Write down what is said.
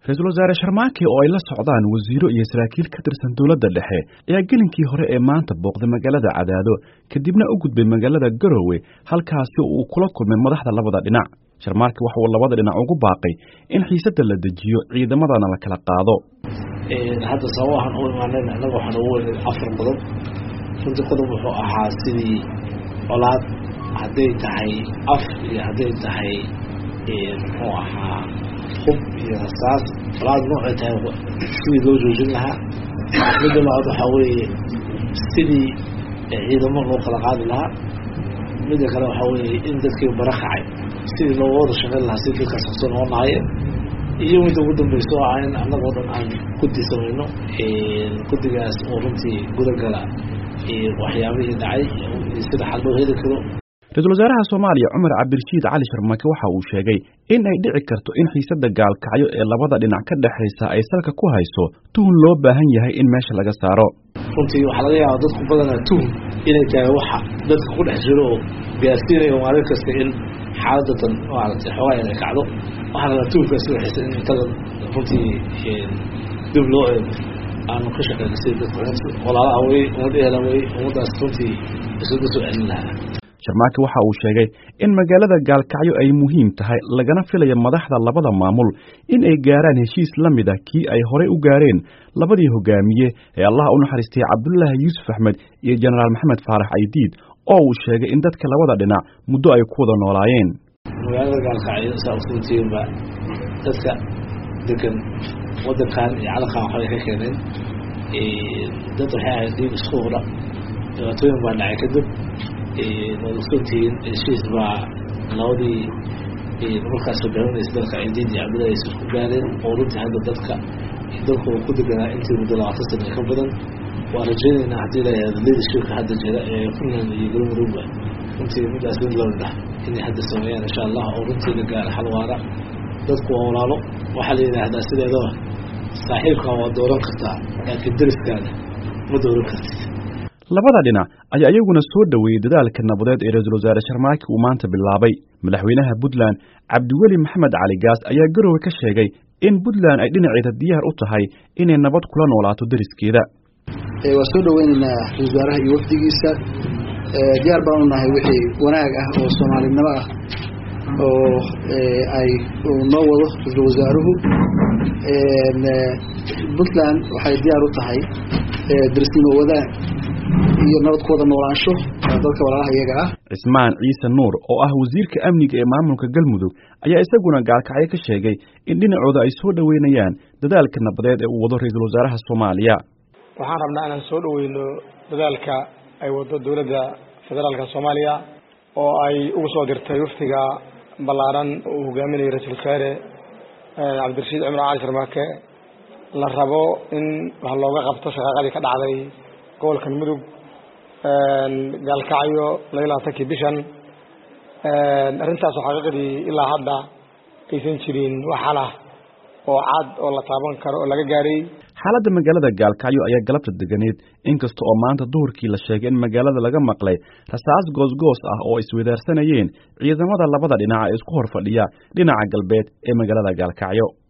ra-iisul wasaare sharmaake oo ay la socdaan wasiiro iyo saraakiil ka tirsan dowladda dhexe ayaa gelinkii hore ee maanta booqday magaalada cadaado kadibna u gudbay magaalada garowe halkaasi uu kula kulmay madaxda labada dhinac sharmaarke waxa uu labada dhinac ugu baaqay in xiisadda la dejiyo ciidamadana la kala qaado hadda sababahan u imaanayna innaga waxaan ugu weynay afar qodob runtii qodob wuxuu ahaa sidii colaad hadday tahay af iyo hadday tahay muxuu ahaa hub iyo rasaas colaad noocay tahay sidii loo joojin lahaa midda labaad waxaa weeye sidii ciidamo loo kala qaadi lahaa midda kale waxaa weeye in dadkii bara kacay sidii looga wada shaqayn lahaa si dadkaas kasoo noqon lahaayeen iyo midda ugu dambeysa oo ah in annagoo dhan aan guddi samayno guddigaas oo runtii gudagala waxyaabihii dhacay sida xal loo heli karo ra-isul wasaaraha soomaaliya cumar cabdirashiid cali sharmake waxa uu sheegay in ay dhici karto in xiisadda gaalkacyo ee labada dhinac ka dhexaysa ay salka ku hayso tuhun loo baahan yahay in meesha laga saaro runtii waxaa laga yaaba dadku badanaa tuhun inay tahay waxa dadka ku dhex jiro oo gaarsiinayo maalin kasta in xaaladatan maaragtay xoogaa inay kacdo waxaa lagaa tuhunkaas waxaysa in intada runtii dib loo eego aanu ka shaqeyna sida dadka walaalaha wey ummad eela wey ummaddaas runtii isuga soo celin lahaa sharmaake waxa uu sheegay in magaalada gaalkacyo ay muhiim tahay lagana filayo madaxda labada maamul in ay gaaraan heshiis la mid ah kii ay horey u gaareen labadii hogaamiye ee allaha u naxariistay cabdulaahi yuusuf axmed iyo jenaraal maxamed faarax aydiid oo uu sheegay in dadka labada dhinac muddo ay ku wada noolaayeen magaalada gaalkacyo saa usuutiinba dadka degan wadankan iyo calankan waxbay ka keeneen dad waxay ahayd diib isku hudha dhibaatooyin baa dhacay kadib waad ogsoontihiin heshiis baa labadii markaas hogaaminaysa dalka ciidiid iyo cabdillahi isku gaareen oo runtii hadda dadka dalku ku deganaa intii muddo labaatan sana ka badan waa rajaynaynaa haddii la yihahdo leadershipka hadda jira ee puntland iyo galmudugba runtii middaas mid lamid ah inay hadda sameeyaan insha allah oo runtii la gaaro xal waara dadku waa walaalo waxaa la yidhaahdaa sideedaba saaxiibkaa waa dooran kartaa laakiin deriskaana ma dooran kartid labada dhinac ayaa iyaguna soo dhoweeyey dadaalka nabadeed ee ra-iisul wasaare sharmaake uu maanta bilaabay madaxweynaha puntland cabdiweli maxamed cali gaas ayaa garowe ka sheegay in puntland ay dhinaceeda diyaar u tahay inay nabad kula noolaato deriskeeda waa soo dhoweynaynaa ra-isul wasaaraha iyo wafdigiisa diyaar baan u nahay wixii wanaag ah oo soomaalinimo ah oo ay noo wado ra-isul wasaaruhu puntland waxay diyaar u tahay derisnimo wadaag iyo nabad ku wada noolaansho dadka walaalaha iyaga ah cismaan ciise nuur oo ah wasiirka amniga ee maamulka galmudug ayaa isaguna gaalkacyo ka sheegay in dhinacooda ay soo dhoweynayaan dadaalka nabadeed ee uu wado ra-iisul wasaaraha soomaaliya waxaan rabnaa inaan soo dhoweyno dadaalka ay wado dowladda federaalka soomaaliya oo ay ugu soo dirtay waftiga ballaaran uu hogaaminayo ra-isul wasaare cabdirashiid cumar cali sharmaake la rabo in wax looga qabto shaqaaqadii ka dhacday gobolkan mudug gaalkacyo laba iyo labaatankii bishan arrintaasoo xaqiiqdii ilaa hadda aysan jirin wax xalah oo cad oo la taaban karo oo laga gaaray xaaladda magaalada gaalkacyo ayaa galabta deganeed inkasta oo maanta duhurkii la sheegay in magaalada laga maqlay rasaas goosgoos ah oo iswadaarsanayeen ciidamada labada dhinac ee isku hor fadhiya dhinaca galbeed ee magaalada gaalkacyo